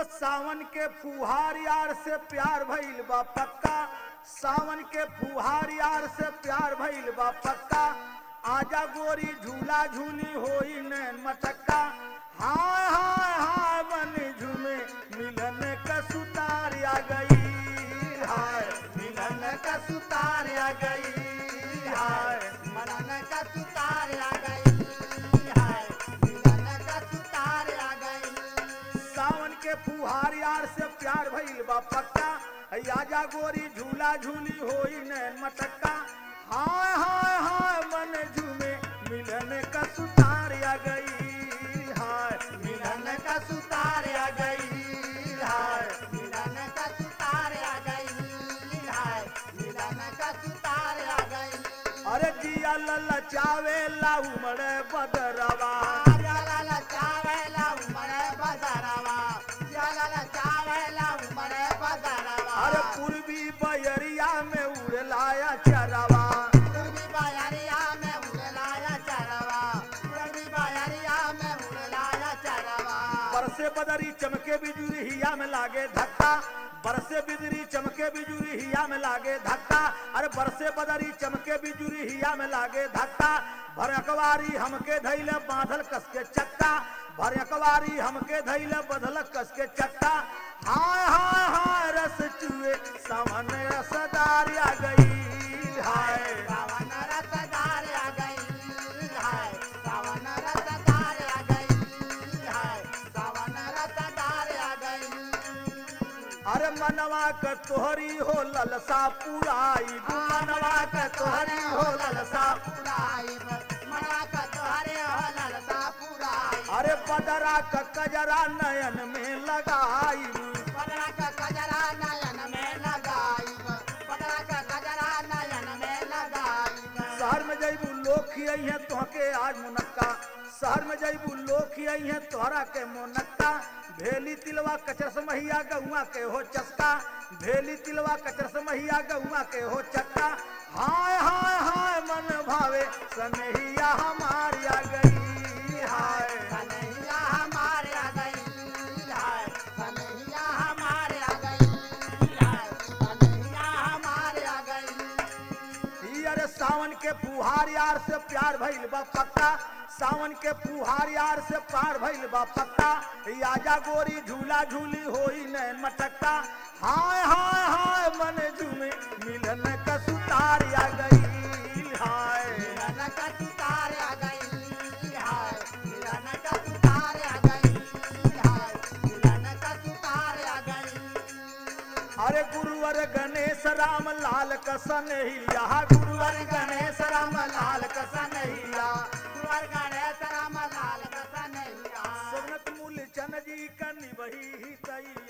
सावन के फुहार यार से प्यार भइल बा पक्का सावन के फुहार यार से प्यार भइल बा पक्का आजा गोरी झूला झूली होई नैन मटक्का हाय हाय हाय मन झूमे मिलन का सुतार आ गई हाय मिलन का सुतार आ गई हाय मनन का सुतार आ गई हाय मिलन का सुतार आ गई सावन के फुहार यार से प्यार भइल बा पक्का है आजा गोरी झूला झूली होई नैन मटक्का हाय हाय हाय मन झूमे मिलन का सुतार आ गई हाय मिलन का सुतार आ गई हाय मिलन का सुतार आ गई हाय मिलन का सुतार आ गई अरे जिया लल्ला चावे ला उमड़े बदरवा जलाला चावेला उमरे बदरवा जलाला चावेला उमरे बदरवा अरे पूर्वी बयरिया में उड़लाया चरवा पूर्वी बायरिया में उड़लाया चरवा पूर्वी बायरिया में उड़लाया चरवा बरसे बदरी चमके बिजुरी हिया में लागे धक्का बरसे बिजली चमके बिजुरी हिया में लागे धक्का अरे बरसे बदरी चमके बिजुरी हिया में लागे धक्का भर अकवारी हमके धैले बांधल कस के चक्का भर अकवारी हमके धैले बधल कस के चक्का हाय हाय हाय रस चुए सावन रसदार आ गई हाय सावन रसदार आ गई हाय सावन रसदार आ गई हाय सावन रसदार आ गई अरे मनवा क तोहरी हो ललसा पुराई मनवा क तोहरी हो ललसा पुराइब मना का तोहरे हो ललता पुराइब अरे बदरा क कजरा नयन में लगाई पदरा का कजरा नयन में लगाइब पदरा का कजरा नयन में लगाइब शहर में जैबू लोग खियाई है तोहके आज मुनक्का शहर में जैबू लोग खियाई है तोहरा के मुनक्का भेली तिलवा कचरस महिया गौआ के हो चस्का भेली तिलवा कचरस महिया गौआ के हो चक्का हाय हाय हाय मन भावे सनहिया हमारी आ गई हाय कन्हैया हमारे आ गई हाय कन्हैया हमारे आ गई हाय कन्हैया हमारे आ गई ई अरे सावन के फुहार यार से प्यार भइल बा पक्का सावन के फुहार यार से पार भइल बा पक्का ई आजा गोरी झूला झूली होई नैन मटक्का हाय हाय हाय मन झूमे मिलन का सुतार आ गई हाय मिलन का सुतार आ गई हाय मिलन का सुतार आ गई हाय मिलन का सुतार आ गई अरे गुरुवर गणेश राम लाल कसन हिया गुरुवर गणेश राम लाल कसन हिया कुंवर गणेश राम लाल कसा नहीं सोनत मूल चन जी कनि वही तई